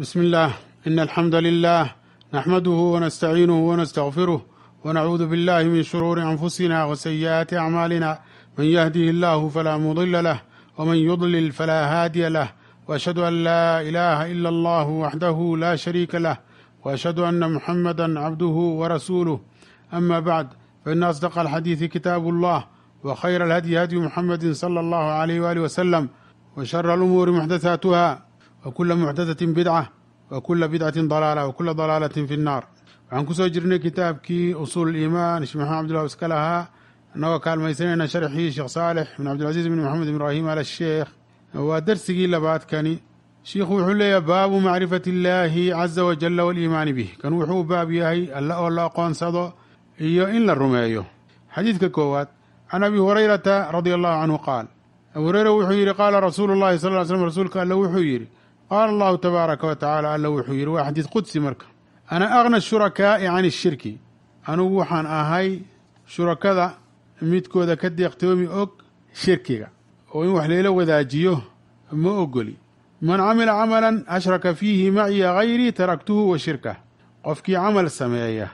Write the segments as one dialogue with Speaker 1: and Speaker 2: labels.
Speaker 1: بسم الله إن الحمد لله نحمده ونستعينه ونستغفره ونعوذ بالله من شرور أنفسنا وسيئات أعمالنا من يهده الله فلا مضل له ومن يضلل فلا هادي له وأشهد أن لا إله إلا الله وحده لا شريك له وأشهد أن محمدا عبده ورسوله أما بعد فإن أصدق الحديث كتاب الله وخير الهدي هدي محمد صلى الله عليه وآله وسلم وشر الأمور محدثاتها وكل محدثة بدعة وكل بدعة ضلالة وكل ضلالة في النار waxaan kusoo jirnay kitaabkii usuul iimaan sheekh maxamed abdullah iska lahaa annagoo kaalmaysanayna sharxii sheekh saalix bin cabdilcaziiz bin maxamed ibraahim al sheekh waa darsigii labaadkani shiikhu wuxuu leeyahay baabu macrifati illaahi caza wajalla waliimaani bih kan wuxuu u baab yahay alla oo la aqoonsado iyo in la rumeeyo xadiidka koowaad can abi hurayrata radia allahu canhu qaal abu hureyra wuxuu yidhi qaala rasuulu llahi sal ly slm rasuulka alle wuxuu yidhi qaala allahu tabaaraka wa tacaala alla wuxuu yidhi waa xadiid qudsi marka ana agna shurakaa'i can ishirki anugu waxaan ahay shurakada midkooda ka deeqtoomi og shirkiga oo in wax layla wadaajiyo ma ogoli man camila camalan ashraka fiihi maciya hayrii taraktuhu wa shirkah qofkii camal sameeya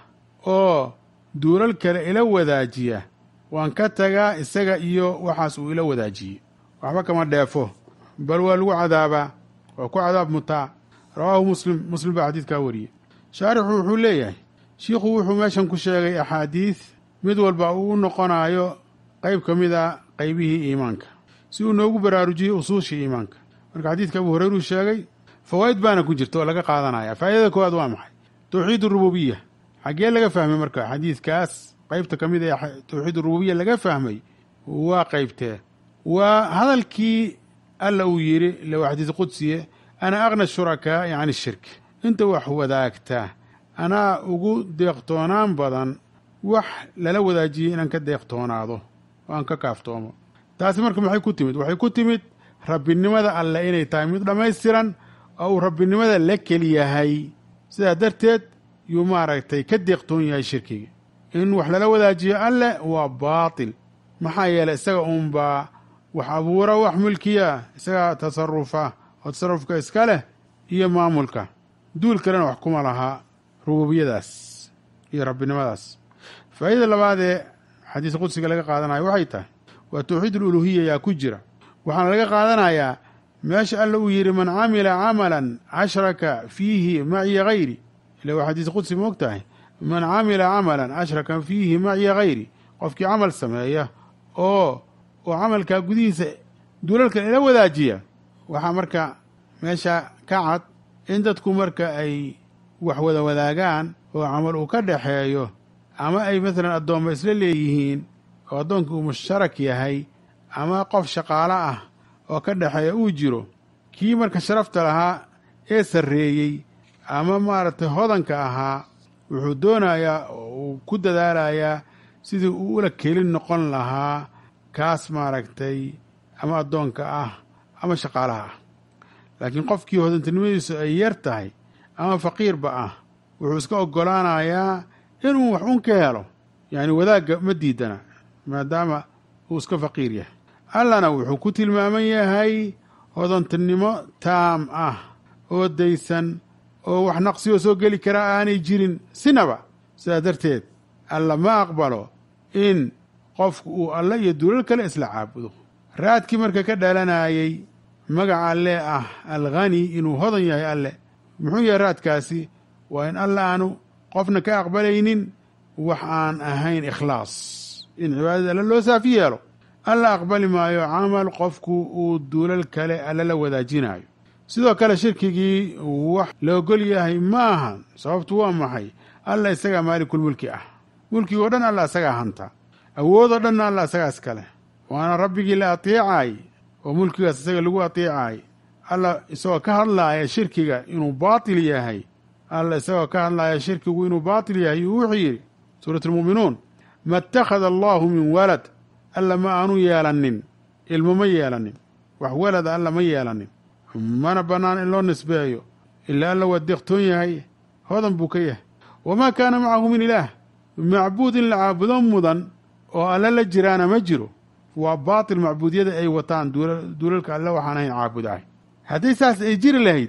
Speaker 1: oo duulal kale ila wadaajiya waan ka tagaa isaga iyo waxaas uu ila wadaajiyey waxba kama dheefo bal waa lagu cadaabaa waa ku cadaab mutaa rawaahu muslim muslim baa xadiidkaa wariyey shaarixu wuxuu leeyahay shiikhu wuxuu meeshan ku sheegay axaadiid mid walba uu u noqonayo qayb ka mid a qaybihii iimaanka si uu noogu baraarujiyey usuushii iimaanka marka xadiidka abu hureyru sheegay fawaa'id baana ku jirta oo laga qaadanaya faa'idada koowaad waa maxay towxiid urububiya xaggee laga fahmay marka xadiidkaas qaybta ka mid ee towxiid urububiya laga fahmay waa qaybtee waa hadalkii alla uu yidhi ile waa xadiis qudsiye ana agna shurakaa'i can ishirki inta wax wadaagta anaa ugu deeqtoonaan badan wax lala wadaajiyey inaan ka deeqtoonaado oo aan ka kaaftoomo taasi marka maxay ku timid waxay ku timid rabbinimada alle inay tahay mid dhammaystiran oo uu rabbinimada la keliyahay sidaa darteed yuu maaragtay ka deeqtoon yahay shirkiga in wax lala wadaajiyo alle waa baatil maxaa yeelay isaga uunbaa wax abuura wax mulkiya isagaa tasarufa oo tasarufka iska leh iyo maamulka duul kalena wax kuma lahaa rububiyadaas iyo rabbinimadaas faa'idada labaad ee xadiis qudsiga laga qaadanayo waxay tahay waa towxiid aluluhiya yaa ku jira waxaana laga qaadanayaa meesha alla uu yidhi man camila camalan ashraka fiihi maciya hayri ila waa xadiis qudsi ma og tahay man camila camalan ashraka fiihi maciya hayri qofkii camal sameeya oo oo camalkaa gudihiisa duulalka ila wadaajiya waxaa marka meesha ka cad in dadku marka ay wax wada wadaagaan oo camal uu ka dhaxeeyo ama ay masalan addoomma isla leeyihiin oo addoonkii uu mushtarak yahay ama qof shaqaalo ah oo ka dhexeeya uu jiro kii marka sharafta lahaa ee sarreeyey ama maaragtay hodanka ahaa wuxuu doonayaa oo uu ku dadaalayaa sidii uu ula kelin noqon lahaa kaas maaragtay ama addoonka ah ama shaqaalaha ah laakiin qofkii hodantinimadiisu ay yar tahay ama faqiirba ah wuxuu iska oggolaanayaa inuu wax un ka helo yacni wadaagga ma diidana maadaama uu iska faqiir yahay allana wuxuu ku tilmaaman yahay hodantinimo taam ah oo daysan oo wax naqsiyoo soo geli karaa aanay jirin sinaba sidaa darteed alla ma aqbalo in qofku uu alle iyo duulal kale isla caabudo raadkii marka ka dhalanayey magaca alle ah alghani inuu hodan yahay alle muxuu yahay raadkaasi waa in alle aanu qofna ka aqbalaynin wax aan ahayn ikhlaas in cibaadada alle loo saafi yeelo alla aqbali maayo camal qofku uu duulal kale alle la wadaajinayo sidoo kale shirkigii wax la ogol yahay ma ahan sababtu waa maxay alla isagaa maalikulmulki ah mulkigoo dhan alla isagaa hanta awoodoo dhanna alla isagaa iskale waana rabbigii la ateecaay oo mulkigaas isaga lagu ateecaay alla isagoo ka hadlaaya shirkiga inuu baatil yahay alla isagoo ka hadlaaya shirkigu inuu baatil yahay yuu wuxuu yidhi suurat almu'minuun ma ittakhada allaahu min walad alla ma aanu yeelanin ilmo ma yeelanin wax walada alla ma yeelanin mana bannaan in loo nisbeeyo ilaa alla waa deeqtoon yahay hodan buu ka yahay wamaa kaana macahu min ilaah macbuud in la caabudo mudan oo alle la jiraana ma jiro waa baatil macbuudiyada ay wataan duulalka alle waxaan ahayn caabudahay hadday saas ay jiri lahayd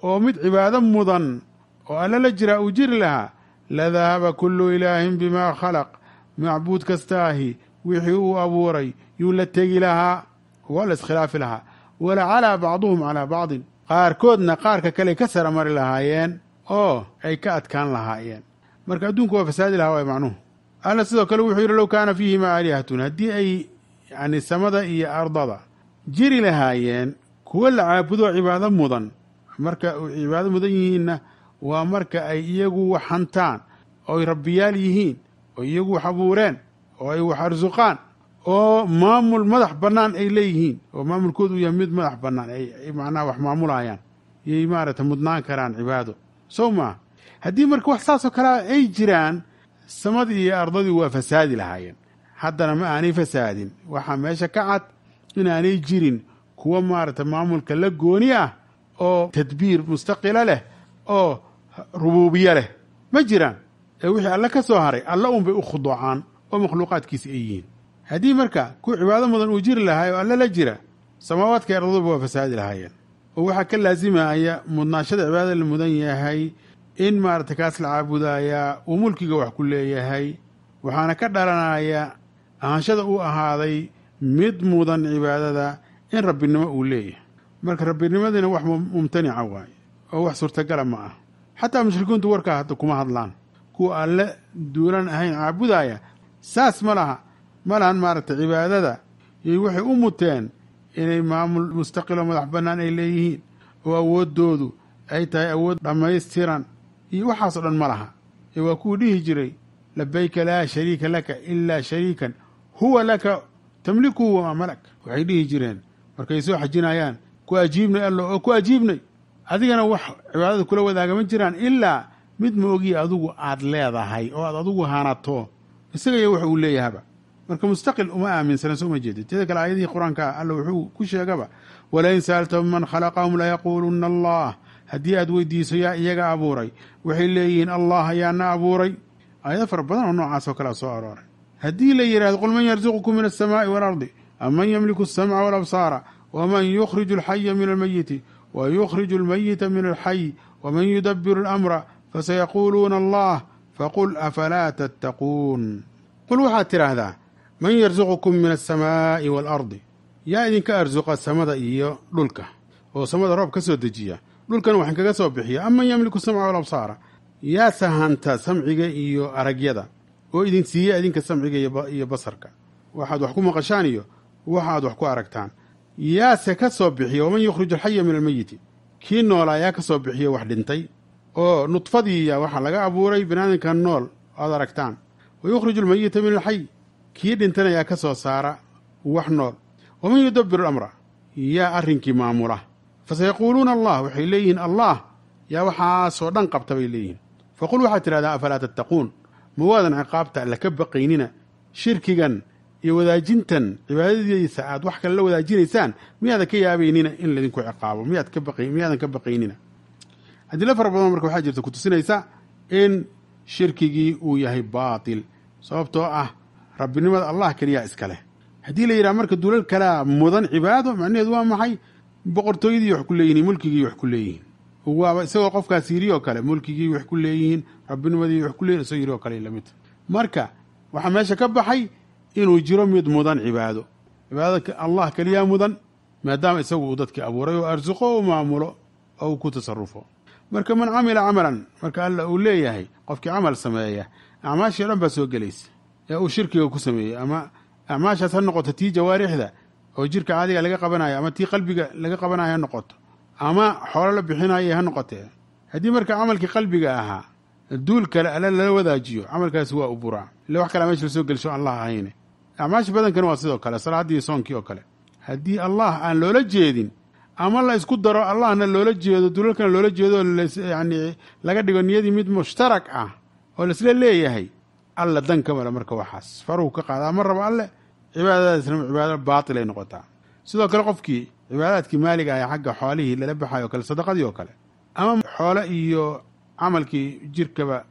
Speaker 1: oo mid cibaado mudan oo alla la jiraa uu jiri lahaa la dahaba kullu ilaahin bimaa khalaq macbuud kastaahi wixii uu abuuray yuu la tegi lahaa waa la iskhilaafi lahaa wala calaa bacduhum calaa bacdin qaarkoodna qaarka kale ka sara mari lahaayeen oo ay ka adkaan lahaayeen marka adduunku waa fasaadi lahaa waay macnuhu alla sidoo kale wuxuu yidhi low kaana fiihima aalihatun haddii ay yani samada iyo ardada jiri lahaayeen kuwo la caabudo cibaado mudan marka cibaado mudan yihiinna waa marka ay iyagu wax hantaan oo ay rabbiyaal yihiin oo iyagu wax abuureen oo ay wax arsuqaan oo maamul madax bannaan ay leeyihiin oo maamulkoodu yahay mid madax bannaan ay macnaha wax maamulayaan yay maaragtay mudnaan karaan cibaado sow maa haddii marka wax saasoo kalea ay jiraan samadii iyo ardadii waa fasaadi lahaayeen haddana ma aanay fasaadin waxaa meesha ka cad inaanay jirin kuwa maaragtay maamulka la gooni ah oo tadbiir mustaqila leh oo rubuubiye leh ma jiraan ee wixii alle ka soo haray alla un bay u khuduucaan oo makhluuqaadkiisi ay yihiin haddii marka ku cibaado mudan uu jiri lahaay oo alle la jira samaawaadka ardaduba waa fasaadi lahaayeen oo waxaa ka laasimaya mudnaashada cibaadada la mudan yahay in maaragtay kaas la caabudayaa uu mulkiga wax ku leeyahay waxaana ka dhalanaya ahaanshada uu ahaaday mid mudan cibaadada in rabbinimo uu leeyahay marka rabbinimadina wax mumtanica waaye oo wax suurtagala ma ah xataa mushrikiintu warkaa hadda kuma hadlaan kuwa alle duulan ahayn caabudaya saas ma laha ma lahan maaragtay cibaadada iyo waxay u muteen inay maamul mustaqiloo madax bannaan ay leeyihiin oo awooddoodu ay tahay awood dhammaystiran iyo waxaasoo dhan ma laha ee waa kuwuu dhihi jiray labayka laa shariika laka ilaa shariikan huwa laka tamlikuhu wamaa malak waxay dhihi jireen markay soo xajinayaan ku ajiibnay allo oo ku ajiibnay adigana wax cibaadada kula wadaaga ma jiraan ilaa mid ma ogiya adigu aad leedahay oo aad adigu hanato isaga iyo wax uu leeyahaba marka mustaqil uma aaminsana soo ma jeedid teeda kale aayadihii qur-aanka alla wuxuu ku sheegaba walain sa'altahum man khalaqahum layaquuluna allah haddii aad weydiiso yaa iyaga abuuray waxay leeyihiin allah ayaana abuuray aayado fara badan oo noocaas oo kalea soo arooray haddii la yidhahdo qul man yarzuqukum min alsamaa'i waalardi am man yamliku alsamca walabsaara waman yukhriju alxaya min almayiti wa yukhriju almayita min alxay waman yudabiru alamra fasayaquuluuna allah faqul afalaa tattaquun qul waxaad tidhaahdaa man yarzuqukum min alsamaa'i waalardi yaa idinka arsuqa samada iyo dhulka oo samada roob ka soo dejiya dhulkan waxaan kaga soo bixiya aman yamliku samca walabsaara yaa sahanta samciga iyo aragyada oo idin siiya idinka samciga iyo basarka waxaad wax ku maqashaan iyo waxaad wax ku aragtaan yaase ka soo bixiya waman yukhriju alxaya min almeyiti kii noolaa yaa ka soo bixiya wax dhintay oo nudfadiiya waxaa laga abuuray binaadamkan nool aad aragtaan wa yukhriju almeyita min alxay kii dhintana yaa ka soo saara wax nool waman yudabiru amra yaa arrinkii maamula fasayaquuluuna allah waxay leeyihiin allah yaa waxaasoo dhan qabta bay leeyihiin faqul waxaad tidhahdaa afalaa tattaquun ma waadan ciqaabta alla ka baqaynina shirkigan iyo wadaajintan cibaadadiisa aad wax kale la wadaajinaysaan miyaadan ka yaabaynina in laydinku ciqaabo miyaad ka baq miyaadan ka baqaynina adilo fara badan marka waxaa jirta ku tusinaysa in shirkigii uu yahay baatil sababtoo ah rabbinimada allah keliyaa iska leh haddii la yidhaha marka duulal kalea mudan cibaado macnaheedu waa maxay boqortooyadii wax ku leeyihin mulkigii wax ku leeyihiin waaba isagoo qofkaas yiri oo kale mulkigii wax ku leeyihiin rabbinimadii wax ku leeyihin isagoo yiri oo kale lamid marka waxaa meesha ka baxay inuu jiro mid mudan cibaado cibaadada allah keliyaa mudan maadaama isagu uu dadkii abuuray oo arsuqo oo maamulo oo uu ku tasarufo marka man camila camalan marka alla uu leeyahay qofkii camal sameeya acmaashii o dhan baa soo gelaysa ee uu shirkiga ku sameeyey ama acmaashaas ha noqoto tii jawaarixda oo jirka caadiga laga qabanayo ama tii qalbiga laga qabanayo ha noqoto ama xoolo la bixinayo ha noqotee haddii marka camalkii qalbiga ahaa duul kale alle lala wadaajiyo camalkaasi waa u buraa ille wax kalea meesha lasoo gelsho allah ahayne acmaasha badankana waa sidoo kale salaaddii soonkii oo kale haddii allah aan loola jeedin ama la isku daro allahna loola jeedo dulalkana loola jeedo yani laga dhigo niyadii mid mushtarak ah oo laisla leeyahay alla dan ka male marka waxaas faruhu ka qaadaa ma rabo alle cibaadadaasna cibaado baatil ay noqotaa sidoo kale qofkii cibaadaadkii maaliga ah xagga xoolihii lala baxayo o kale sadaqadii oo kale ama xoole iyo camalkii jirkaba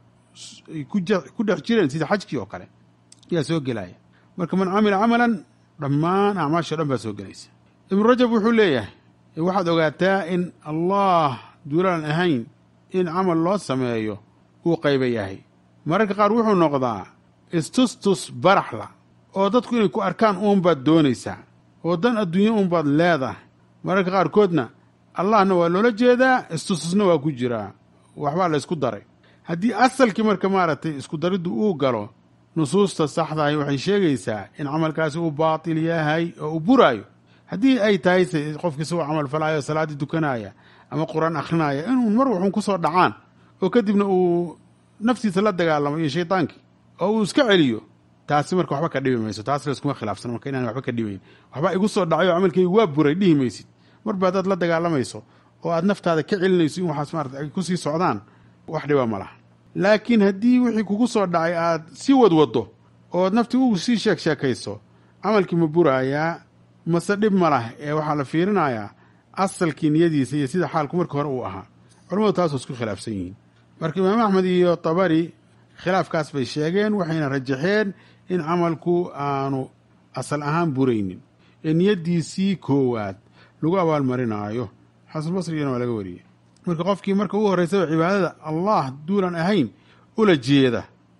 Speaker 1: ku dhex jireen sida xajkii oo kale ayaa soo gelaya marka man camila camalan dhammaan acmaashao dhan baa soo gelaysa ibnu rajab wuxuu leeyahay waxaad ogaataa in allah duulaan ahayn in camal loo sameeyo uu qayba yahay mararka qaar wuxuu noqdaa istustus baraxla oo dadku inay ku arkaan uunbaad doonaysaa oo dan adduunye uunbaad leedahay mararka qaarkoodna allahna waa loola jeedaa istustusna waa ku jiraa waxbaa la ysku daray haddii asalkii marka maaragtay isku dariddu uu galo nusuusta saxdahi waxay sheegaysaa in camalkaasi uu baatil yahay oo uu buraayo haddii ay tahay se qofkii isagoo camal falaayo salaaddii dukanaya ama qur-aan akhrinaya inuu mar waxuun ku soo dhacaan oo kadibna uu naftiisa la dagaalamo iyo shaydaankii oo uu iska celiyo taasi marka waxba ka dhibi mayso taas layskuma khilaafsano marka inaan waxba ka dhibayn waxbaa igu soo dhacay oo camalkaygu waa buray dhihi maysid marba haddaad la dagaalamayso oo aad naftaada ka celinayso in waxaas maarata ay kusii socdaan wax dhiba ma laha laakiin haddii wixii kugu soo dhacay aad sii wadwaddo ood naftii u sii sheeg sheekayso camalkii ma buraayaa mase dhib ma lah ee waxaa la fiirinayaa asalkii niyadiisa iyo sida xaalku markii hore uu ahaa culamadu taasoo isku khilaafsan yihiin marka imaam axmed iyo tabari khilaafkaas bay sheegeen waxayna rajaxeen in camalku aanu asal ahaan buraynin ee niyaddiisii koowaad lagu abaalmarinaayo xasanulbasrigana waa laga wariyey marka qofkii marka ugu horraysaba cibaadada allah duulan ahayn ula jeeda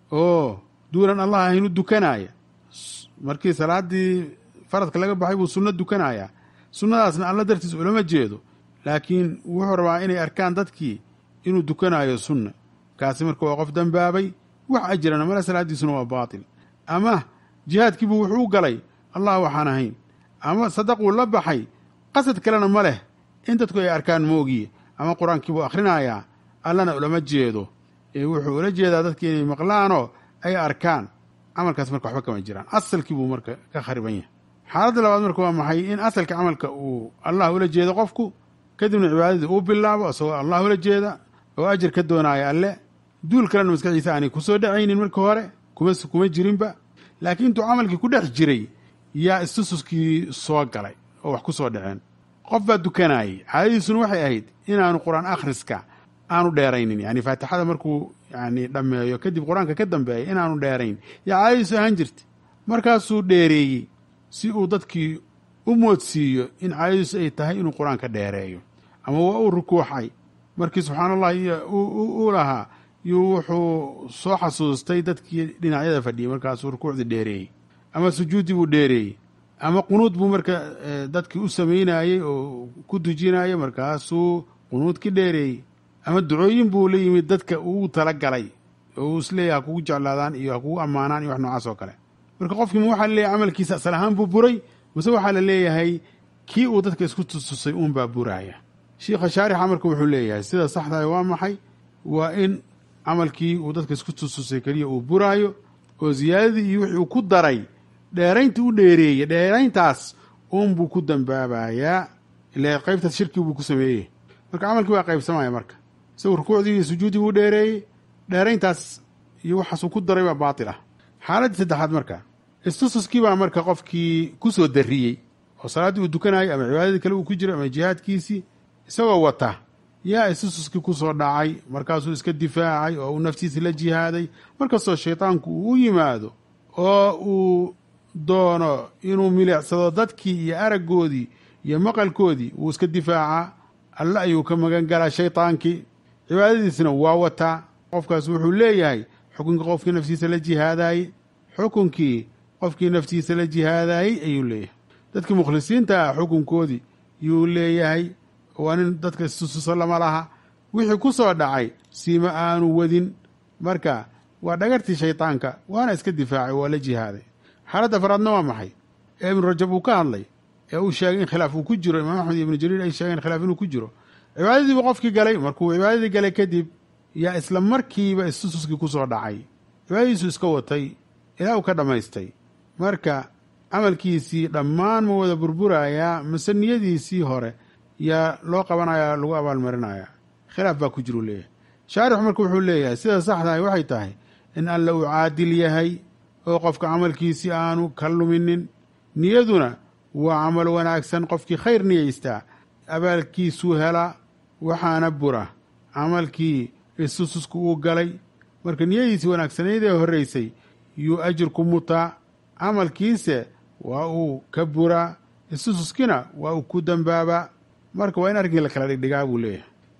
Speaker 1: oo duulan allah ahayn u dukanaaya markii salaaddii faradka laga baxay buu sunno dukanayaa sunnadaasna alla dartiis ulama jeedo laakiin wuxuu rabaa inay arkaan dadkii inuu dukanaayo sunna kaasi marka waa qof dembaabay wax ajirana male salaaddiisuna waa baatil ama jihaadkiibuu wuxuu u galay allah waxaan ahayn ama sadaquu la baxay qasad kalena ma leh in dadku ay arkaan moogiye ama qur-aankii buu akhrinayaa allana ulama jeedo ee wuxuu ula jeedaa dadki inay maqlaanoo ay arkaan camalkaas marka waxba kama jiraan asalkii buu marka ka khariban yahay xaaladda labaad marka waa maxay in asalka camalka uu allah ula jeedo qofku kadibna cibaadadii uu bilaabo isagoo allah ula jeeda oo ajir ka doonaaya alle duul kalena maskaxdiisa aanay kusoo dhacaynin marka hore kuma kuma jirinba laakiin intuu camalkii ku dhex jiray yaa istususkii soo galay oo wax ku soo dhaceen qof baa dukanayay caadadiisuna waxay ahayd inaanu qur-aan akhriska aanu dheeraynin yani faatixada markuu yani dhammeeyo kadib qur-aanka ka dambeeya inaanu dheerayn yaa caadadiisu ahaan jirta markaasuu dheereeyey si uu dadkii u moodsiiyo in caadadiisu ay tahay inuu qur-aanka dheereeyo ama waa uu rukuuxay markii subxaana allah uu lahaa yuu wuxuu soo xasuustay dadkii dhinacyada fadhiyey markaasuu rukuucdii dheereeyey ama sujuuddii buu dheereeyey ama qunuud buu marka dadkii u samaynayey oo ku dujinayay markaasuu qunuudkii dheereeyey ama ducooyin buu la yimid dadka uu tala galay oo uu isleeyahy ha kugu jeclaadaan iyo ha kugu ammaanaan iyo wax noocaas oo kale marka qofkii ma waxaa laleeyahay camalkiisa asal ahaan buu buray mase waxaa la leeyahay kii uu dadka isku tustusay uunbaa buraaya shiikha shaarixa marka wuxuu leeyahay sida saxdahay waa maxay waa in camalkii uu dadka isku tustusay keliya uu buraayo oo ziyaadadii iyo wixii uu ku daray dheeraynta u dheereeyey dheerayntaas uunbuu ku dambaabayaa ila qaybtaas shirkii buu ku sameeyey marka camalkii waa qaybsamaya marka isagu rukuucdii iyo sujuuddii buu dheereeyey dheerayntaas iyo waxaasuu ku daray baa baatil ah xaaladdii saddexaad marka istususkii baa marka qofkii ku soo darriyey oo salaaddii uu dukanayay ama cibaadadii kale uu ku jiro ama jihaadkiisii isagoo wata yaa istususkii ku soo dhacay markaasuu iska difaacay oo uu naftiisa la jihaaday markastoo shaydaanku uu u yimaado oo uu doono inuu milicsado dadkii iyo araggoodii iyo maqalkoodii wuu iska difaacaa alle ayuu ka magan galaa shaydaankii cibaadadiisna waa wataa qofkaas wuxuu leeyahay xukunkii qofkii naftiisa la jihaadaayey xukunkii qofkii naftiisa la jihaadaayey ayuu leeyahay dadkii mukhlisiinta ah xukunkoodii yuu leeyahay waa nin dadka istususo lama laha wixii ku soo dhacay siima aanu wadin marka waa dhagartii shaydaanka waana iska difaacay waa la jihaaday xaaladda afraadna waa maxay ee ibnu rajab uu ka hadlay ee uu sheegay in khilaaf uu ku jiro imaam axmed iyo ibnu jariir ay sheegeen khilaaf inuu ku jiro cibaadadiibu qofkii galay markuu cibaadadii galay kadib yaa isla markiiba istususkii ku soo dhacay cibaadadiisu iska watay ilaa uu ka dhammaystay marka camalkiisii dhammaan ma wada burburayaa mase niyadiisii hore yaa loo qabanaya lagu abaalmarinaya khilaaf baa ku jiru leeyahay shaarixu marka wuxuu leeyahay sida saxdahay waxay tahay in alla uu caadil yahay oo qofka camalkiisii aanu ka luminin niyaduna waa camal wanaagsan qofkii khayr niyaystaa abaalkiisuu helaa waxaana bura camalkii istususku uu galay marka niyadiisii wanaagsanayd ee horreysay yuu ajirku mutaa camalkiise waa uu ka buraa istususkina waa uu ku dambaabaa marka waa in arrinkii la kala dhigdhigaa buu leeyahay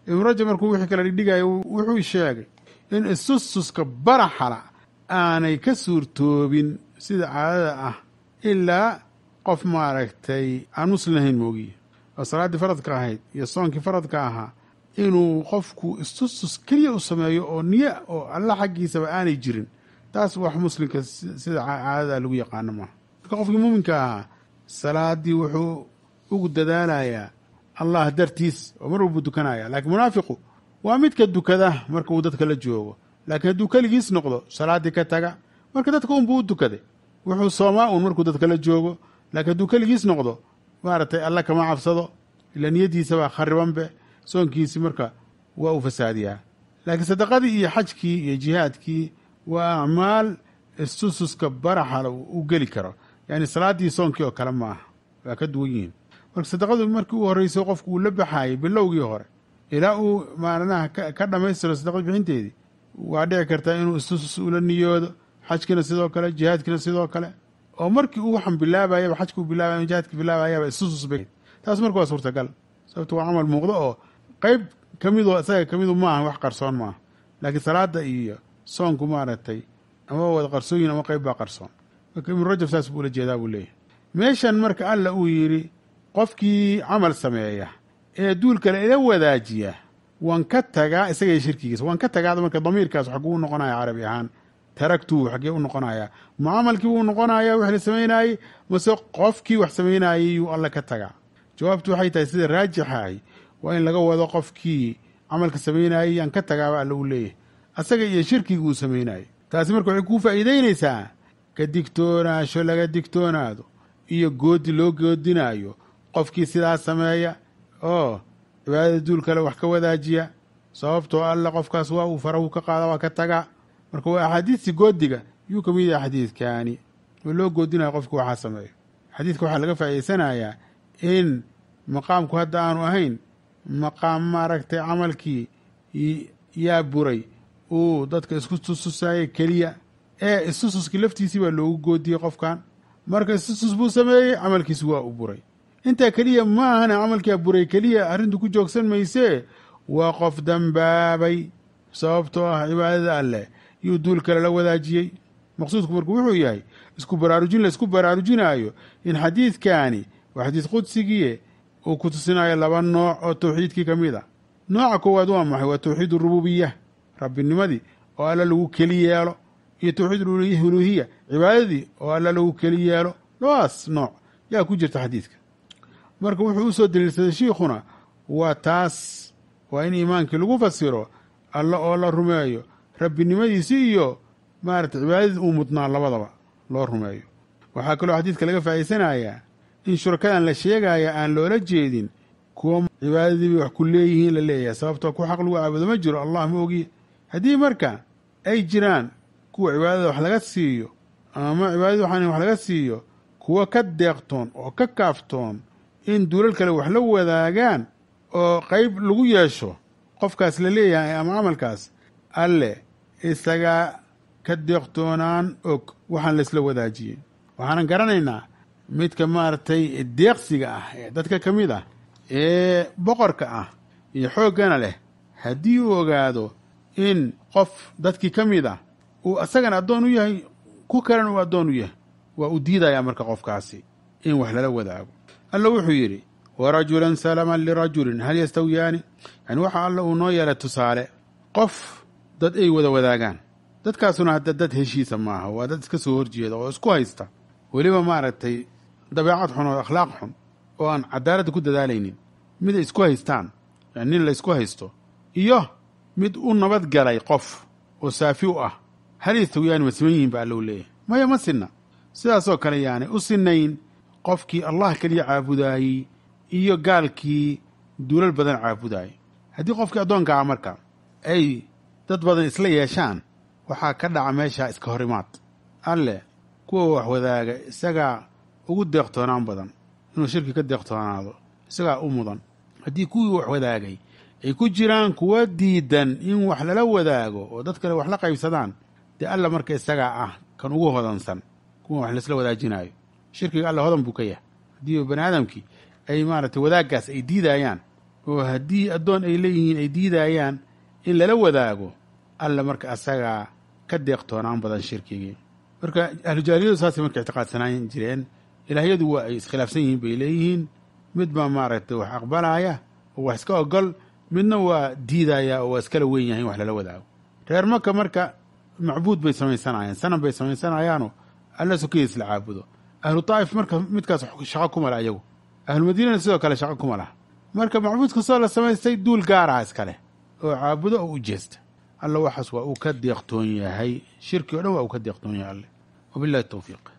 Speaker 1: ibnu rajab markuu wixii kala dhigdhigayo wuxuu sheegay in istustuska baraxala aanay ka suurtoobin sida caadada ah ilaa qof maaragtay aan muslim ahayn moogiye oo salaaddii faradka ahayd iyo soonkii faradka ahaa inuu qofku istustus keliya u sameeyo oo niye oo alla xaggiisaba aanay jirin taas wax muslimka sida caadada lagu yaqaano maaha marka qofkii muuminka ahaa salaaddii wuxuu ugu dadaalayaa allah dartiis oo mar walbuu dukanaya laakiin munaafiqu waa midka dukada marka uu dadka la joogo laakiin hadduu keligiis noqdo salaaddii ka taga marka dadka unbuu u dukaday wuxuu soomaa uun markuu dadka la joogo laakiin hadduu keligiis noqdo maaragtay alla kama cabsado ila niyadiisabaa kharibanbe soonkiisi marka waa uu fasaadiyaa laakiin sadaqadii iyo xajkii iyo jihaadkii waa acmaal istususka baraxala u geli karo yani salaaddii soonkii oo kale ma aha waa ka duwan yihiin marka sadaqadu markii u horreysay qofku uu la baxaayay bilowgii hore ilaa uu maalinaha ka dhammaystiro sadaqad bixinteedii waa dhici kartaa inuu istusus ula niyoodo xajkiina sidoo kale jihaadkiina sidoo kale oo markii uu waxan bilaabayaba xajka uu bilaabay jihaadka bilaabayaba istusus bay taas marka waa suurtagal sababto waa camal muuqdo oo qeyb ka midoo isaga ka midu maaha wax qarsoon maaha laakiin salaada iyo soonku maaragtay ama wada qarsooyin ama qeyb baa qarsoon marka ibnu rajab saas buu ula jeedaa buu leeyahy meeshan marka alla uu yidhi qofkii camal sameeya ee duul kale ila wadaajiya waan ka tagaa isagaiyo shirkigiisa waan ka tagaada marka damiirkaas xaguu u noqonaya carabi ahaan taragtuu xaggee u noqonayaa ma camalkii wuu noqonayaa wax la samaynaayey mase qofkii wax samaynayey yuu alla ka tagaa jawaabtu waxay tahay sida raajixahay waa in laga wado qofkii camalka samaynayey yaan ka tagaaba alla uu leeyahay asaga iyo shirkigii uu samaynayey taasi marka waxay kuu faa'iideynaysaa ka digtoonaasho laga digtoonaado iyo goodi loo goodinaayo qofkii sidaas sameeya oo cibaadada duul kale wax ka wadaajiya sababtoo alla qofkaas waa uu farahu ka qaada waa ka tagaa marka waa axaadiistii goodiga yuu ka mid yahay xadiidkaani oo loo goodinayo qofku waxaa sameeyo xadiidka waxaa laga faa'iideysanayaa in maqaamku hadda aanu ahayn maqaam maaragtay camalkii yaa buray uu dadka isku tustusaayey keliya ee istususkii laftiisii baa loogu goodiyey qofkan marka istusus buu sameeyey camalkiisi waa u buray intaa keliya ma ahana camalkaa buray keliya arrintu ku joogsan maysee waa qof dambaabay sababtoo ah cibaadada alleh yuu duul kale la wadaajiyey maqsuudku marku wuxuu yahay isku baraarujin la isku baraarujinaayo in xadiidkaani waa xadiid qudsigiie uu ku tusinayo laba nooc oo tawxiidkii ka mid a nooca koowaad waa maxay waa tawxiid urububiya rabbinimadii oo alla lagu keli yeelo iyo tawxiid uluhiya cibaadadii oo alla lagu keli yeelo labadaas nooc yaa ku jirta xadiidka marka wuxuu u soo daliilsaday shiikhuna waa taas waa in iimaankii lagu fasiro alla oo la rumeeyo rabbinimadiisi iyo maarata cibaadadii uu mudnaa labadaba loo rumeeyo waxaa kaloo xadiidka laga faa'iidsanayaa in shurakadan la sheegaya aan loola jeedin kuwa cibaadadiibay wax ku leeyihiin la leeyahay sababtoo ku xaq lagu caabudo ma jiro allah ma ogiye haddii marka ay jiraan kuwa cibaadada wax laga siiyo ama cibaadada waxaan wax laga siiyo kuwa ka deeqtoon oo ka kaaftoon in duulal kale wax la wadaagaan oo qeyb lagu yeesho qofkaas la leeyahay ama camalkaas alle isagaa ka deeqtoonaan og waxaan laysla wadaajiyey waxaanan garanaynaa midka maaragtay deeqsiga ah ee dadka ka mid ah ee boqorka ah iyo xooggana leh haddii uu ogaado in qof dadkii ka mid ah uu asagana addoon u yahay ku kalena uu addoon u yahay waa u diidayaa marka qofkaasi in wax lala wadaago alla wuxuu yidhi warajulan salaman lirajulin hal yastawiyaani yani waxa alla uu noo yeelay tusaale qof dad ay wada wadaagaan dadkaasuna hadda dad heshiisa maaha waa dad iska soo horjeeda oo isku haysta weliba maaragtay dabeecad xun oo akhlaaq xun oo aan cadaaladda ku dadaalaynin mid ay isku haystaan yani nin la ysku haysto iyo mid u nabad galay qof oo saafi u ah hal yastawiyaani ma siman yihiin ba alla u leeyahay maya ma sinna sidaasoo kale yaani u sinayn qofkii allah keliya caabudaayey iyo gaalkii duulal badan caabudaayey haddii qofkii addoonka ah marka ay dad badan isla yeeshaan waxaa ka dhaca meeshaa iska horimaad alle kuwa wax wadaaga isagaa ugu deeqtoonaan badan inuu shirki ka deeqtoonaado isagaa u mudan haddii kuwii wax wadaagay ay ku jiraan kuwa diidan in wax lala wadaago oo dad kale wax la qaybsadaan dee alla marka isagaa ah kan ugu hodansan kuwa wax laisla wadaajinaayo shirkiga alla hodan buu ka yahay haddii bani aadamkii ay maaragtay wadaaggaas ay diidayaan oo haddii addoon ay leeyihiin ay diidayaan in lala wadaago alla marka asagaa ka deeqtoonaan badan shirkigii marka ahlujaahiliyadu saasay marka ictiqaadsanaan jireen ilaahyadu waa ay iskhilaafsan yihiin bay leeyihiin mid baa maaragtay wax aqbalaya oo wax iska ogol midna waa diidaya oo waa iskala weyn yahay in wax lala wadaago reer maka marka macbuud bay samaysanayaan sanam bay samaysanayaanoo alla sokidiis la caabudo ahlu taa'if marka midkaas shaqo kuma laha iyagu ahlumadiinana sidoo kale shaqo kuma laha marka macbuud kastoo la samaystay duul gaaraha iskale oo caabudo oo u jeesta alla waxaas waa uu ka deeqtoon yahay shirki o dhan waa uu ka deeqtoon yahay alle wabillahi towfiiq